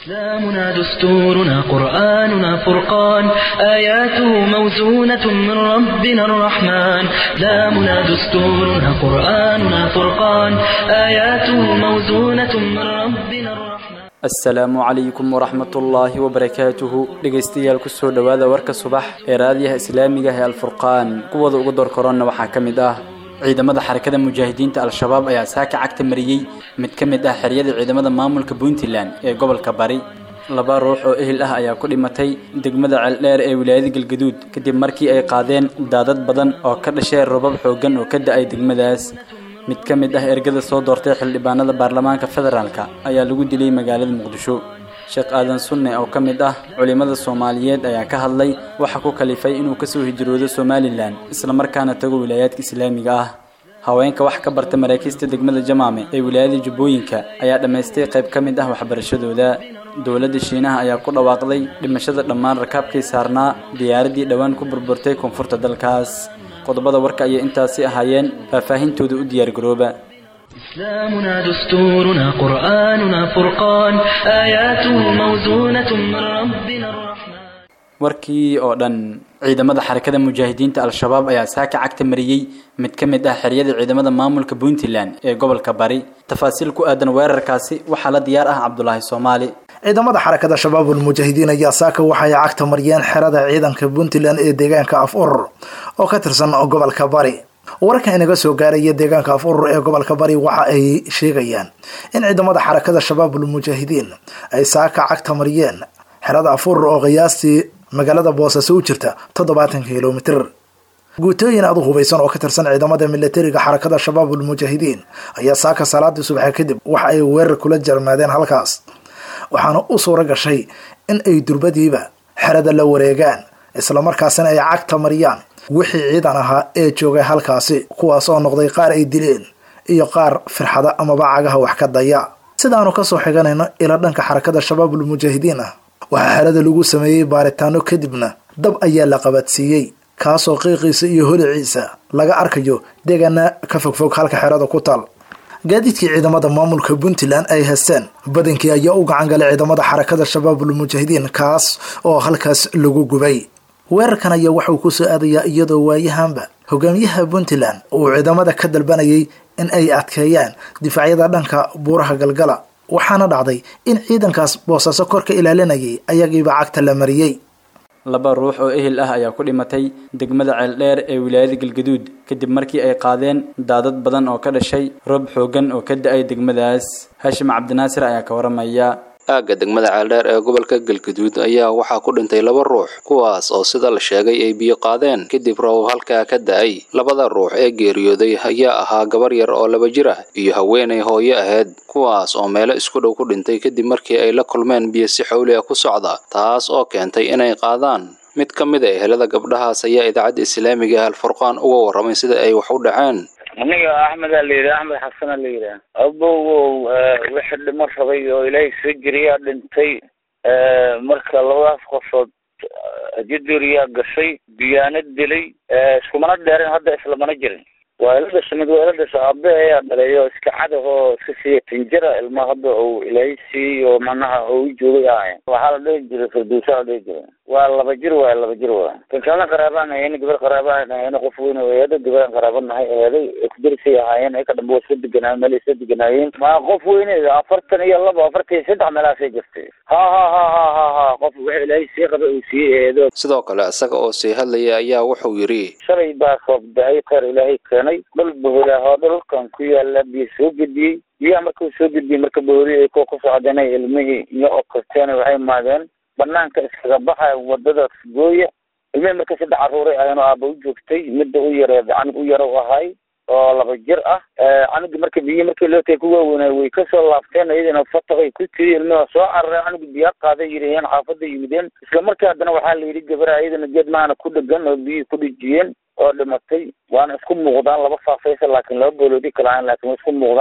إسلامنا دستورنا قرآننا فرقان آياته موزونة من ربنا الرحمن إسلامنا دستورنا قرآننا فرقان آياته موزونة من ربنا الرحمن asalaamu calaykum waraxmatullaahi wabarakaatuhu dhegaystayaal kusoo dhowaada warka subax ee raadiyaha islaamiga ah ee alfurqaan kuwooda ugu door koronna waxaa ka mid ah ciidamada xarakada mujaahidiinta al-shabaab ayaa saaka cagta mariyey mid ka mid ah xeryada ciidamada maamulka puntland ee gobolka bari laba ruux oo ehel ah ayaa ku dhimatay degmada ceeldheer ee wilaayada galgaduud kadib markii ay qaadeen daadad badan oo ka dhashee robab xooggan oo ka da-ay degmadaas mid ka mid ah ergada soo doortay xildhibaanada baarlamaanka federaalka ayaa lagu dilay magaalada muqdisho sheekh aadan sunne oo ka mid ah culimmada soomaaliyeed ayaa ka hadlay waxa ku kalifay inuu kasoo hijroodo somalilan islamarkaana tago wilaayaadka islaamiga ah haweenka wax ka barta maraakiista degmada jamaame ee wilaayada jubbooyinka ayaa dhammaystay qayb ka mid ah waxbarashadooda dowladda shiinaha ayaa ku dhawaaqday dhimashada dhammaan rakaabkii saarnaa diyaaraddii dhowaan ku burburtay koonfurta dalkaas qodobada warka ayay intaasi ahaayeen faahfaahintooda u diyaargarooba إسلامنا دستورنا قرآننا فرقان آياته موزونة من ربنا الرحمن warkii oo dhan ciidamada xarakada mujaahidiinta al-shabaab ayaa saaka cagta mariyey mid ka mid ah xeryada ciidamada maamulka puntland ee gobolka bari tafaasiil ku aadan weerarkaasi waxaa la diyaar ah cabdulaahi soomaali ciidamada xarakada shabaabul mujaahidiin ayaa saaka waxay cagta mariyeen xerada ciidanka puntland ee deegaanka af urur oo ka tirsan gobolka bari wararka inaga soo gaaraya deegaanka af urur ee gobolka bari waxa ay sheegayaan in ciidamada xarakada shabaabul mujaahidiin ay saaka cagta mariyeen xerada af urur oo qiyaastii magaalada boosaaso u jirta toddobaatan kilomitr guutooyin aad u hubaysan oo ka tirsan ciidamada milatariga xarakada shabaabul mujaahidiin ayaa saaka salaadii subaxe kadib waxa ay weerar kula jarmaadeen halkaas waxaana u suuro gashay in ay durbadiiba xerada la wareegaan islamarkaasina ay cagta mariyaan wixii ciidan ahaa ee joogay halkaasi kuwaas oo noqday qaar ay dileen iyo qaar firxada amaba cagaha wax ka daya sidaanu kasoo xiganayno ila dhanka xarakada shabaabul mujaahidiin ah waxaa xerada lagu sameeyey baaritaano kadibna dab ayaa la qabadsiiyey kaasoo qiiqiisa iyo holiciisa laga arkayo deegaana ka fogfog halka xerada ku taal gaadiidkii ciidamada maamulka puntland ay haysteen badankii ayaa u gacan galay ciidamada xarakada shabaabul mujaahidiin kaas oo halkaas lagu gubay weerarkan ayaa waxauu kusoo aadayaa iyadoo waayahanba hogaamiyaha puntland uu ciidamada ka dalbanayay in ay adkeeyaan difaacyada dhanka buuraha galgala waxaana dhacday in ciidankaas boosaaso kor ka ilaalinayay ayagiiba cagta la mariyey laba ruux oo ehel ah ayaa ku dhimatay degmada ceeldheer ee wilaayada galgaduud kadib markii ay qaadeen daadad badan oo ka dhashay roob xooggan oo ka da-ay degmadaas hashim cabdinaasir ayaa ka waramaya aagga degmada ceeldheer ee gobolka galgaduud ayaa waxaa ku dhintay laba ruux kuwaas oo sida la sheegay ay biyo qaadeen kadib roobab halkaa ka da-ay labada ruux ee geeriyooday ayaa ahaa gabar yar oo laba jir ah iyo haweenay hooyo ahayd kuwaas oo meelo isku dhow ku dhintay kadib markii ay la kulmeen biyo si xawli ah ku socda taas oo keentay inay qaadaan mid ka mid a ehelada gabdhahaas ayaa idaacadda islaamiga ah alfurqaan uga warramay sida ay wax u dhaceen aniga axmed aa la yidhaha axmed xasan aa la yidhaha abowow wixii dhimo rabay oo ilaahay soo jiriyaa dhintay marka labadaas qofood jaduriyaa gashay biyaana dilay iskumana dheerin hadda islamana jirin waa ila dhasha mid waa ila dhasha aabe ayaa dhalay oo iska cadahoo iska siiya tinjira ilma hadda uu ilaahay siiyey oo macnaha uu joogay ahayn waxaa la dhihi jiray farduusa la dhihi jiray waa laba jir waay laba jir waay kan kalena qaraabaan ahayna gabar qaraabaan ahayna qof weyn eedo gabaraan qaraaba nahay eeday kudarisay ahaayeen eka dhanba waa iska deganaayen meel iska deganaayeen ma qof weyne afartan iyo laba afartan iyo saddex meelaasay jirtay ha ha ha ha ha ha qof waxa ilaahay sii qaba uu siiyey eedo sidoo kale isaga oo sii hadlaya ayaa wuxuu yidhi shalay baa roob da-ay kheyr ilaahay keenay dhul boholaahoo dhulkan ku yaala biyo soo gediyey biyaha markuu soo gediyey marka boholi ay kuwa kusoo cadeynay ilmihii iyo okorteen waxay imaadeen banaanka iskaga baxaya wadada gooya ilmihii marka saddex caruuray ayano aaba u joogtay midda u yareed canug u yaro u ahay oo laba jir ah canugi marka biyi markii loo tagay ku waaweynay way kasoo laabteen iyadana fataqay ku tiri ilmiha soo cararay canugi biyaa qaaday yiraheen xaafada yimideen isla markii haddana waxaa la yidhi gabara iyadana geed maana ku dhegan oo biyii ku dhijiyeen oo dhimatay waana isku muuqdaan laba faafaysa laakiin laba booloodi kala ahayn laakiin way isku muuqdaan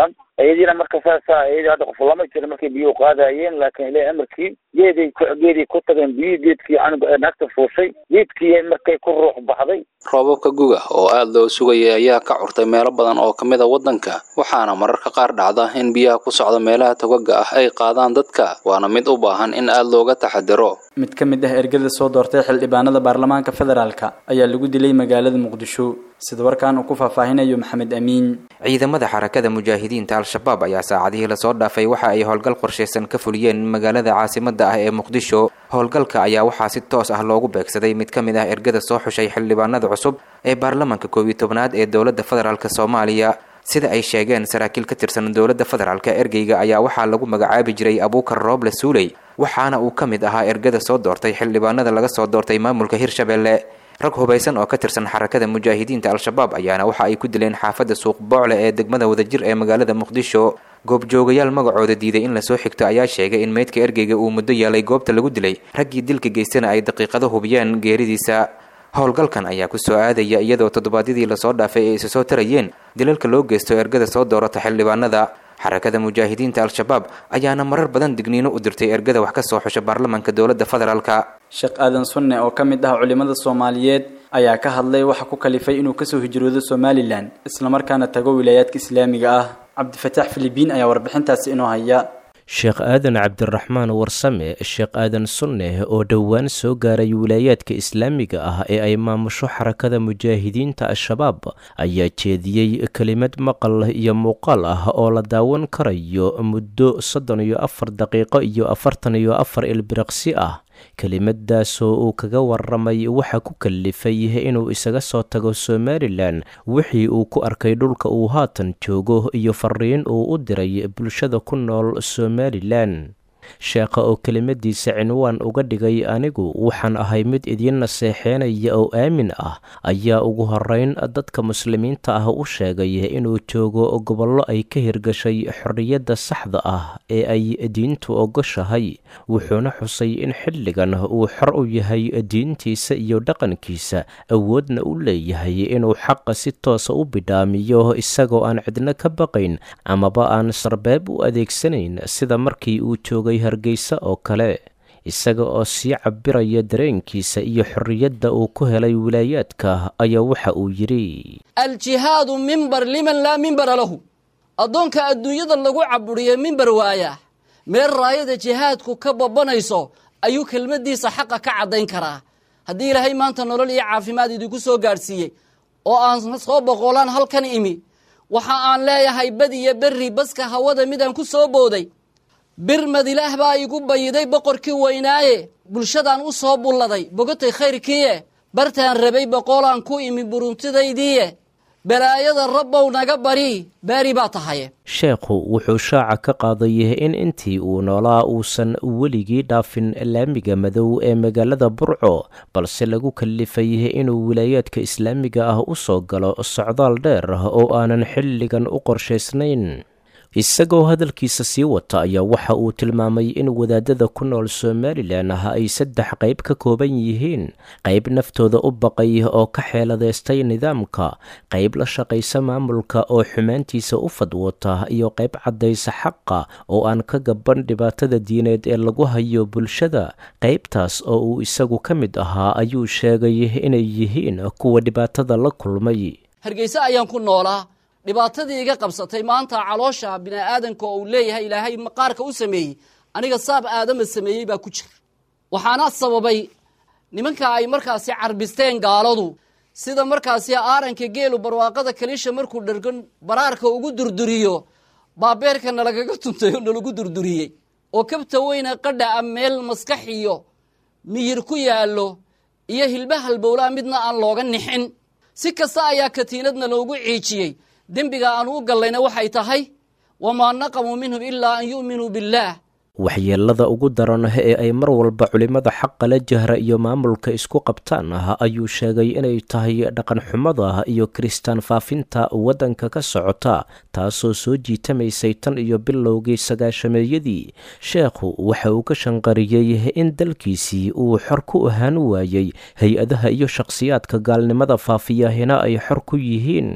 iyadiina marka saasa iyadii hadda qof lama jira markay biyuhu qaadayeen laakiin ilahi amarkii geeday geeday ku tageen biyihii geedkii canuga naagta fuushay geedkii markay ku ruux baxday roobabka guga oo aad loo sugayay ayaa ka curtay meelo badan oo ka mid a waddanka waxaana mararka qaar dhacda in biyaha ku socda meelaha togaga ah ay qaadaan dadka waana mid u baahan in aad looga taxadiro mid ka mid ah ergada soo doortay xildhibaanada baarlamaanka federaalka ayaa lagu dilay magaalada muqdisho sida warkan uu ku faahfaahinayo maxamed amiin ciidamada xarakada mujaahidiinta al-shabaab ayaa saacadihii lasoo dhaafay waxa ay howlgal qorshaysan ka fuliyeen magaalada caasimada ah ee muqdisho howlgalka ayaa waxaa si toos ah loogu beegsaday mid ka mid ah ergada soo xushay xildhibaanada cusub ee baarlamaanka koob iyo tobnaad ee dowladda federaalk soomaaliya sida ay sheegeen saraakiil ka tirsan dowladda federaalk ergeyga ayaa waxaa lagu magacaabi jiray abuukar rooble suuley waxaana uu ka mid ahaa ergada soo doortay xildhibaanada laga soo doortay maamulka hirshabelle rag hubaysan oo ka tirsan xarakada mujaahidiinta al-shabaab ayaana waxa ay ku dileen xaafadda suuq boocle ee degmada wadajir ee magaalada muqdisho goobjoogayaal magacooda diiday in lasoo xigto ayaa sheegay in meydka ergeyga uu muddo yaalay goobta lagu dilay raggii dilka geystana ay daqiiqado hubiyeen geeridiisa howlgalkan ayaa ku soo aadaya iyadoo toddobaadyadii lasoo dhaafay ay isa soo tarayeen dilalka loo geysto ergada soo doorata xildhibaanada xarakada mujaahidiinta al-shabaab ayaana marar badan digniino u dirtay ergada wax ka soo xusha baarlamaanka dowladda federaalka sheekh aadan sunne oo ka mid ah culimada soomaaliyeed ayaa ka hadlay waxa ku kalifay inuu kasoo hijroodo somalilan islamarkaana tago wilaayaadka islaamiga ah cabdifataax filibiin ayaa warbixintaasi inoo haya sheekh aadan cabdiraxmaan warsame sheekh aadan sunneh oo dhowaan soo gaaray wilaayaadka islaamiga ah ee ay maamusho xarakada mujaahidiinta al-shabaab ayaa jeediyey kelimad maqal iyo muuqaal ah oo la daawan karayo muddo soddon iyo afar daqiiqo iyo afartan iyo afar ilbiriqsi ah kelimadaasoo uu kaga waramay waxa ku kalifay inuu isaga soo tago somalilan wixii uu ku arkay dhulka uu haatan joogo iyo fariin uu u diray bulshada ku nool somalilan sheekha oo kelimadiisa cinwaan uga dhigay anigu waxaan ahay mid idiin naseexeynaya oo aamin ah ayaa ugu horeyn dadka muslimiinta ah u sheegay inuu joogo gobollo ay ka hirgashay xorriyadda saxda ah ee ay diintu ogoshahay wuxuuna xusay in xilligan uu xor u yahay diintiisa iyo dhaqankiisa awoodna u leeyahay inuu xaqa si toosa u bidhaamiyo isagoo aan cidno ka baqayn amaba aan sarbeeb u adeegsanayn sida markii uu joogay hargeysa oo kale isaga oo sii cabiraya dareenkiisa iyo xorriyadda uu ku helay wilaayaadka ayaa waxa uu yidhi aljihaadu mimbar liman laa mimbara lahu addoonka adduunyada lagu caburiyo mimbar waaya meel raayada jihaadku ka babanayso ayuu kelmaddiisa xaqa ka caddayn karaa haddii ilaahay maanta nolol iyo caafimaad idinku soo gaadhsiiyey oo aan soo boqolaan halkan imi waxa aan leeyahay bad iyo berri baska hawada midaan ku soo booday birmad ilaah baa igu bayiday boqorkii weynaaye bulshadaan u soo bulladay bogotay khayrkiiye bartaan rabay boqolaan ku imi buruntidaydiiye balaayada rabbow naga bari baari baa tahaye sheekhu wuxuu shaaca ka qaaday in intii uu noolaa uusan weligii dhaafin laamiga madow ee magaalada burco balse lagu kalifay inuu wilaayaadka islaamiga ah u soo galo socdaal dheer oo aanan xilligan u qorshaysnayn isagoo hadalkiisa sii wata ayaa waxa uu tilmaamay in wadaadada ku nool somalilan ah ay saddex qayb ka kooban yihiin qayb naftooda u baqay oo ka xeeladeystay nidaamka qayb la shaqaysa maamulka oo xumaantiisa u fadwota iyo qayb caddaysa xaqa oo aan ka gaban dhibaatada diineed ee lagu hayo bulshada qaybtaas oo uu isagu ka mid ahaa ayuu sheegay inay yihiin kuwa dhibaatada la kulmay hargeyse ayaan ku noolaa dhibaatadii iga qabsatay maanta caloosha bini'aadanka oo uu leeyahay ilaahay maqaarka u sameeyey aniga saab aadama sameeyey baa ku jira waxaana sababay nimanka ay markaasi carbisteen gaaladu sida markaasi aaranka geelu barwaaqada kaliisha markuu dhargan baraarka ugu durduriyo baabeerka nalagaga tuntay oo nalagu durduriyey oo kabta weyna qadha a meel maskax iyo miyir ku yaallo iyo hilba halbowlaa midna aan looga nixin si kasta ayaa katiinadna loogu ciijiyey dembiga aan u gallayna waxay tahay wamaa naqamuu minhum ilaa an yu'minuu billaah waxyeelada ugu daran ee ay mar walba culimmada xaqa la jahra iyo maamulka isku qabtaan ah ayuu sheegay inay tahay dhaqanxumada iyo kiristaan faafinta waddanka ka socota taasoo soo jiitamaysay tan iyo bilowgii sagaashameeyadii sheekhu waxa uu ka shanqariyey in dalkiisii uu xor ku ahaan waayey hay-adaha iyo shakhsiyaadka gaalnimada faafiyahina ay xor ku yihiin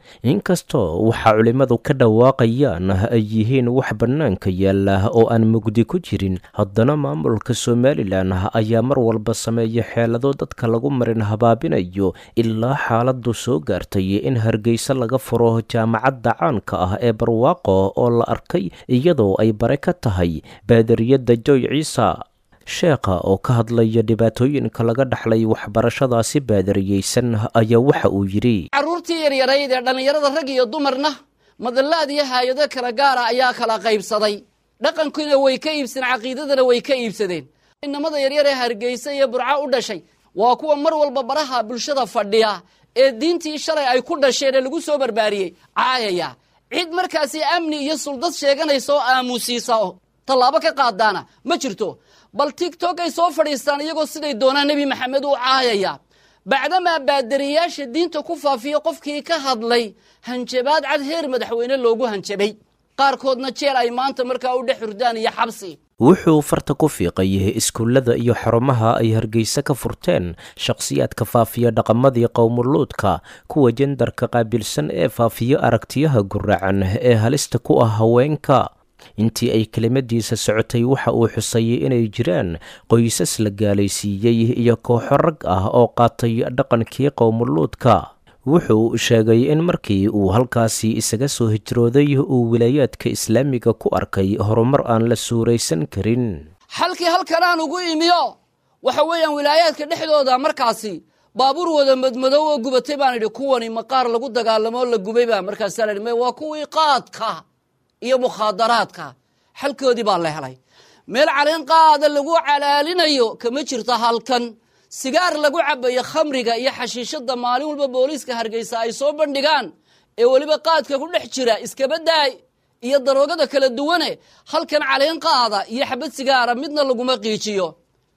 inkastoo waxa culimmadu ka dhawaaqayaan ay yihiin wax bannaanka yaalla oo aan mugdi ku jirin haddana maamulka somalilan ayaa mar walba sameeya xeelado dadka lagu marin habaabinayo ilaa xaaladdu soo gaartay in hargeysa laga furo jaamacadda caanka ah ee barwaaqo oo la arkay iyadoo ay bare ka tahay baadariyadda joy ciisa sheekha oo ka hadlaya dhibaatooyinka laga dhaxlay waxbarashadaasi baadariyeysan ayaa waxa uu yidhi carruurtii yaryarayd ee dhallinyarada rag iyo dumarna madallaad iyo haayado kala gaara ayaa kala qaybsaday dhaqankiina way ka iibsadeen caqiidadana way ka iibsadeen inamada yaryar ee hargeysa iyo burco u dhashay waa kuwa mar walba baraha bulshada fadhiya ee diintii shalay ay ku dhasheen ee lagu soo barbaariyey caayaya cid markaasi amni iyo suldad sheeganaysa oo aamusiisa oo tallaabo ka qaadaana ma jirto bal tigtok ay soo fadhiistaan iyagoo siday doonaan nebi maxamed u caayaya bacdamaa baadariyaasha diinta ku faafiya qofkii ka hadlay hanjabaad cad heer madaxweyne loogu hanjabay qaarkoodna jeel ay maanta markaa u dhex hurdaan iyo xabsi wuxuu farta ku fiiqay iskuullada iyo xarumaha ay hargeysa ka furteen shakhsiyaadka faafiya dhaqamadii qowmuluudka kuwa jendarka qaabilsan ee faafiyo aragtiyaha guracan ee halista ku ah haweenka intii ay kelimadiisa socotay waxa uu xusayay inay jiraan qoysas la gaalaysiiyey iyo kooxo rag ah oo qaatay dhaqankii qowmuluudka wuxuu sheegay in markii uu halkaasi isaga soo hijrooday uu wilaayaadka islaamiga ku arkay horumar aan la suuraysan karin xalkii halkanaan ugu imiyo waxa weeyaan wilaayaadka dhexdooda markaasi baabuur wada madmadow oo gubatay baan idhi kuwani maqaar lagu dagaalamo oo la gubay baa markaasaa la idhi waa kuwii qaadka iyo mukhaadaraadka xalkoodii baa la helay meel caleen qaada lagu calaalinayo kama jirto halkan sigaar lagu cabayo khamriga iyo xashiishada maalin walba booliiska hargeysa ay soo bandhigaan ee weliba qaadka ku dhex jira iskaba daay iyo daroogada kala duwane halkan caleen qaada iyo xabad sigaara midna laguma qiijiyo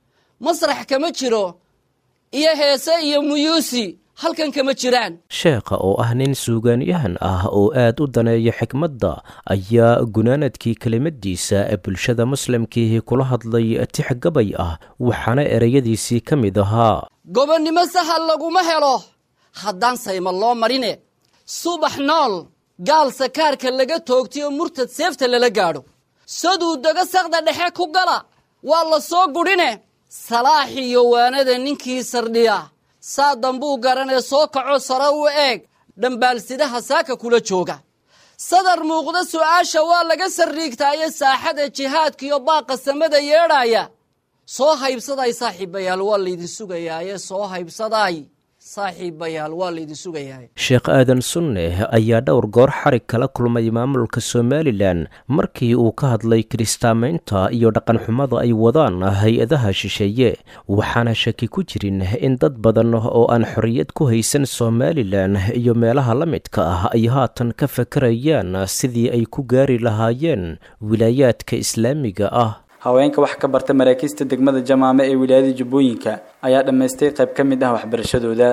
masrax kama jiro iyo heese iyo muyuusi halkan kama jiraan sheekha oo ah nin suugaanyahan ah oo aad u daneeya xikmadda ayaa gunaanadkii kelimadiisa ee bulshada muslimkiihi kula hadlay tix gabay ah waxaana ereyadiisii ka mid ahaa gobonnimo sahal laguma helo haddaan sayma loo marine subax nool gaal sakaarka laga toogtay oo murtad seefta lala gaadho saduu daga saqda dhexe ku gala waa la soo gudhine salaax iyo waanada ninkii sardhiya saa dambuu garanee soo kaco sare u eeg dhambaalsidaha saaka kula jooga sadar muuqda su'aasha waa laga sarriigtaaye saaxada jihaadkiiyo baaqa samada yeedhaaya soo haybsaday saaxiibayaal waa laydin sugayaaye soo haybsaday saaxiibayaal waa laydin sugayaaye sheekh aadan sunne ayaa dhowr goor xarig kala kulmay maamulka somalilan markii uu ka hadlay kiristaamaynta iyo dhaqanxumada ay wadaan hay-adaha shisheeye waxaana shaki ku jirin in dad badan oo aan xorriyad ku haysan somalilan iyo meelaha la midka ah ay haatan ka fakarayaan sidii ay ku gaari lahaayeen wilaayaadka islaamiga ah haweenka wax ka barta maraakiista degmada jamaame ee wilaayada jubbooyinka ayaa dhammaystay qayb ka mid ah waxbarashadooda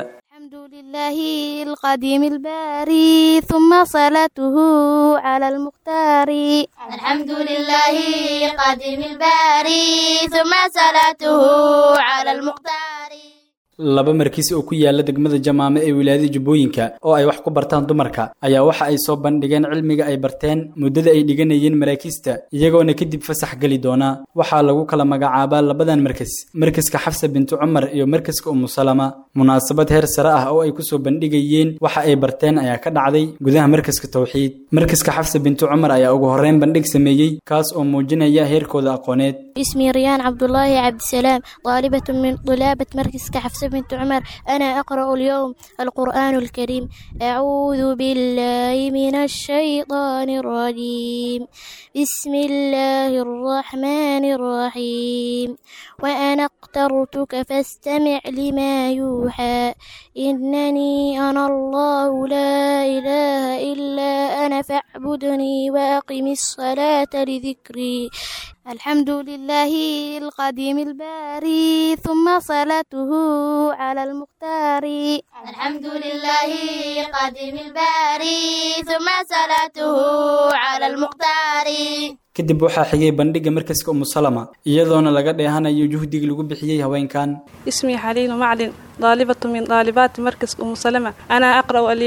لله القديم الباري ثم صلاته على المختار الحمد لله القديم الباري ثم صلاته على المختار laba markiis oo ku yaala degmada jamaame ee wilaayada jubbooyinka oo ay wax ku bartaan dumarka ayaa waxa ay soo bandhigeen cilmiga ay barteen muddada ay dhiganayeen maraakiista iyagoona kadib fasax geli doona waxaa lagu kala magacaabaa labadan markas markaska xafsa bintu cumar iyo markaska umu salama munaasabad heer sare ah oo ay kusoo bandhigayeen waxa ay barteen ayaa ka dhacday gudaha markaska tawxiid markaska xafsa bintu cumar ayaa ugu horreyn bandhig sameeyey kaas oo muujinaya heerkooda aqooneed اسمي ريان عبد الله عبد السلام طالبة من طلابة مركز كحفصة بنت عمر أنا أقرأ اليوم القرآن الكريم أعوذ بالله من الشيطان الرجيم بسم الله الرحمن الرحيم وأنا اخترتك فاستمع لما يوحى إنني أنا الله لا إله إلا أنا فاعبدني وأقم الصلاة لذكري الحمد لله القديم الباري ثم صلاته على المختار الحمد لله القديم الباري ثم صلاته على المختار kadib waxaa xigay bandhigga markaska umu salama iyadoona laga dheehanayo juhdigii lagu bixiyey haweenkan اسمي حليل معلن طالبة من طالبات مركز أم سلمة أنا أقرأ اليوم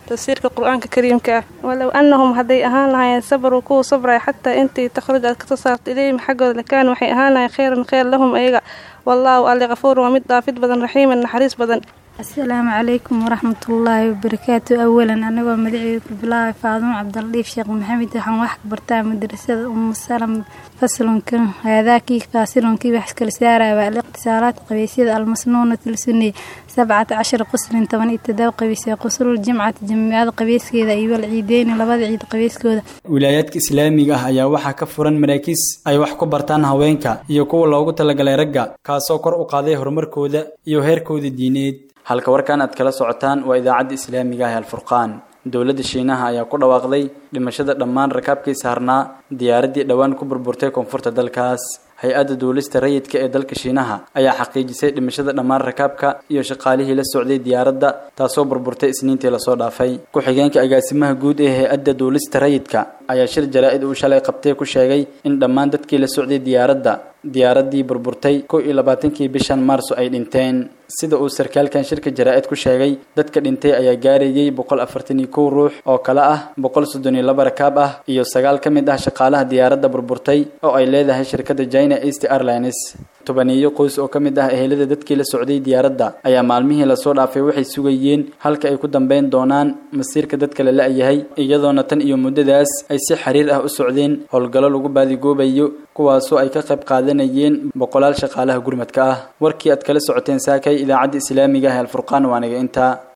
tafsiirka qur-aanka kariimka ah walow annahum hadday ahaan lahaayeen sabaruu kuwa sabraya xataa intii takhruj aad kasoo saarta ilayhim xaggooda lakaan waxay ahaan lahayen kheyran kheyr lahum ayaga wallaahu alle kafuurun waa mid dhaafid badan raxiiman naxariis badan asalaamu calaykum waraxmatullaahi wabarakaatu awalan anagoo magaceyga ku bilaabay faadumo cabdaldhiif sheekh maxamed waxaan wax ka bartaa madrasada umu salam faslunka haadaakii faasilunkii wax kala saaraya waa aliqtisaalaat qabaysyada almasnuunat lsunni sabcata cashar quslin toban iyo todoba qabiysee quslul jimcati jamiicada qabeyskeeda iyo wal ciideyni labada ciid qabeyskooda wilaayaadka islaamiga ah ayaa waxaa ka furan maraakiis ay wax ku bartaan haweenka iyo kuwa loogu talagalay ragga kaasoo kor u qaaday horumarkooda iyo heerkooda diineed halka warkan aad kala socotaan waa idaacadda islaamiga ah ee alfurqaan dowladda shiinaha ayaa ku dhawaaqday dhimashada dhammaan rakaabkii saarnaa diyaaraddii dhowaan ku burburtay koonfurta dalkaas hay-adda duulista rayidka ee dalka shiinaha ayaa xaqiijisay dhimashada dhammaan rakaabka iyo shaqaalihii la socday diyaaradda taasoo burburtay isniintii lasoo dhaafay ku-xigeenka agaasimaha guud ee hay-adda duulista rayidka ayaa shir jaraa-id uu shalay qabtay ku sheegay in dhammaan dadkii la socday diyaaradda diyaaraddii burburtay kow iyo labaatankii bishan maarso ay dhinteen sida uu sarkaalkan shirka jaraa-id ku sheegay dadka dhintay ayaa gaarayay boqol afartan iyo kow ruux oo kale ah boqol soddon iyo laba rakaab ah iyo sagaal ka mid ah shaqaalaha diyaaradda burburtay oo ay leedahay shirkadda china east airlines tobaniyo qoys oo ka mid ah ehelada dadkii la socday diyaaradda ayaa maalmihii lasoo dhaafay waxay sugayeen halka ay ku dambeyn doonaan masiirka dadka la la-yahay iyadoona tan iyo muddadaas ay si xiriir ah u socdeen howlgallo lagu baadigoobayo kuwaasoo ay ka qayb qaadanayeen boqolaal shaqaalaha gurmadka ah warkii aad kala socoteen saakay idaacadda islaamiga ah ee alfurqaan waaniga intaa